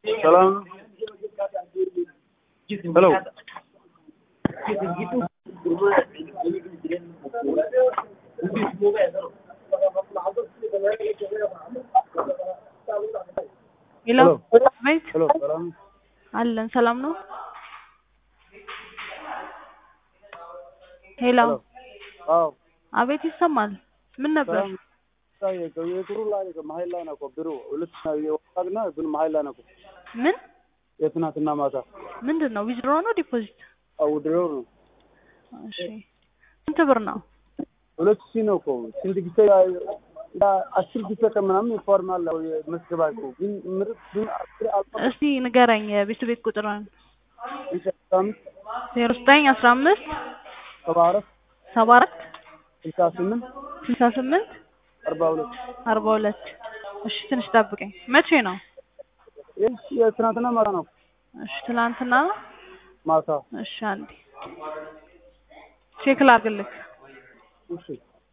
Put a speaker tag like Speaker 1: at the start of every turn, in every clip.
Speaker 1: ሰላም ሄሎ
Speaker 2: ሄሎ ቤት
Speaker 1: ሄሎ ሰላም
Speaker 2: አለን ሰላም ነው። ሄሎ
Speaker 1: አዎ
Speaker 2: አቤት ይሰማል። ምን ነበር?
Speaker 1: ሰላም የጥሩ ላይ መሀል ላይ ነው እኮ ብሩ ሁለት የወጣና ግን መሀል ላይ ነው እኮ
Speaker 2: ምን
Speaker 1: የትናንትና ማታ
Speaker 2: ምንድን ነው? ዊዝድሮ ነው ዲፖዚት?
Speaker 1: አውድረው ነው
Speaker 2: እሺ ስንት ብር ነው?
Speaker 1: ሁለት ሺህ ነው እኮ ስንት ጊዜ አስር ጊዜ ከምናምን ይፎርማል መስገባ እኮ ግን ምርጥ ግን አስር አልፎ
Speaker 2: እስቲ ንገረኝ የቤት ቤት ቁጥርን
Speaker 1: አምስት
Speaker 2: ዜሮ ዘጠኝ አስራ አምስት
Speaker 1: ሰባ አራት
Speaker 2: ሰባ አራት
Speaker 1: ስልሳ ስምንት
Speaker 2: ስልሳ ስምንት
Speaker 1: አርባ ሁለት
Speaker 2: አርባ ሁለት እሺ ትንሽ ጠብቀኝ። መቼ ነው?
Speaker 1: ይህ የትናንትና ማታ ነው
Speaker 2: እሺ ትናንትና ነው።
Speaker 1: ማታ
Speaker 2: እሺ አንዴ ቼክ ላድርግልህ።
Speaker 1: እሺ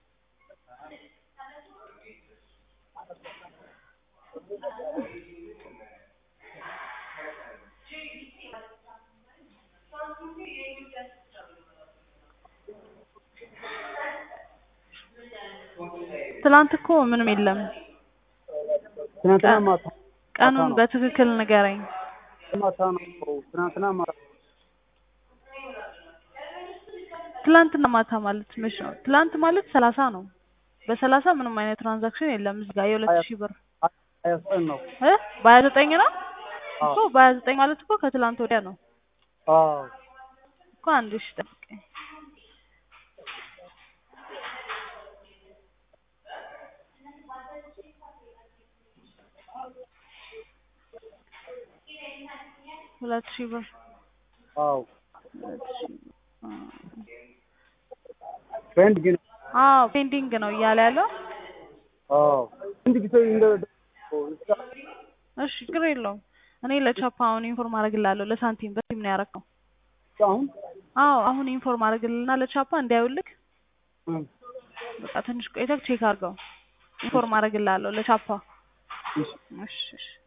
Speaker 2: ትናንት እኮ ምንም የለም።
Speaker 1: ትናንትና ማታ
Speaker 2: ቀኑን በትክክል ንገረኝ።
Speaker 1: ማታ ነው እኮ ትናንትና ማታ
Speaker 2: ትላንትና ማታ ማለት መች ነው? ትላንት ማለት ሰላሳ ነው። በሰላሳ ምንም አይነት ትራንዛክሽን የለም እዚህ ጋር የሁለት ሺህ ብር
Speaker 1: ሀያ ዘጠኝ ነው
Speaker 2: እ በሀያ ዘጠኝ ነው
Speaker 1: አዎ
Speaker 2: እኮ በሀያ ዘጠኝ ማለት እኮ ከትላንት ወዲያ ነው
Speaker 1: አዎ
Speaker 2: እኮ አንድ ሺህ ጠብቀኝ። ሁለት ሺህ ብር
Speaker 1: አዎ
Speaker 2: ሁለት ሺህ አ
Speaker 1: ፍሬንድ ግን
Speaker 2: አዎ ፔንዲንግ ነው እያለ ያለው።
Speaker 1: አዎ ስንት ጊዜ እንደ
Speaker 2: እሺ ችግር የለውም። እኔ ለቻፓ አሁን ኢንፎርም አደርግልሃለሁ። ለሳንቲም በቲም ነው ያደረገው።
Speaker 1: አሁን
Speaker 2: አዎ አሁን ኢንፎርም አደርግልህና ለቻፓ እንዲያዩልክ
Speaker 1: እም፣
Speaker 2: በቃ ትንሽ ቆይተህ ቼክ አድርገው። ኢንፎርም አደርግልሃለሁ ለቻፓ።
Speaker 1: እሺ
Speaker 2: እሺ እሺ